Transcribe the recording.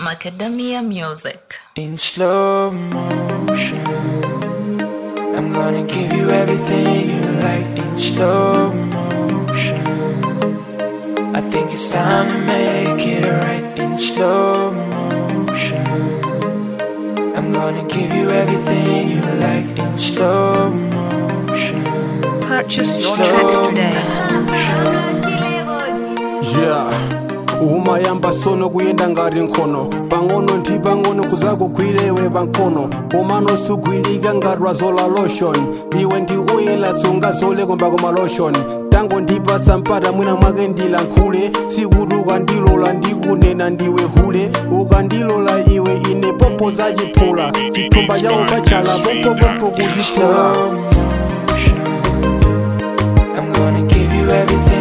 Macadamia Music. in slow motion. I'm gonna give you everything you like in slow motion. I think it's time to make it right in slow motion. I'm gonna give you everything you like in slow motion. Purchase your tracks today. yeah umayamba sono kuyenda ngati nkhono pang'ono ndi pang'ono kuzakugwirewe pankono umano sugwilika ngati wazola lotion iwe ndi oyela sungazoleko mbako malotion tango ndipasa mpata mwina mwake ndilankhule sikuti ukandilola ndikunena ndiwe hule ukandilola iwe ine popo zachiphula chithumba chawo pachala pompopompo kuchitola slow motion. I'm gonna give you everything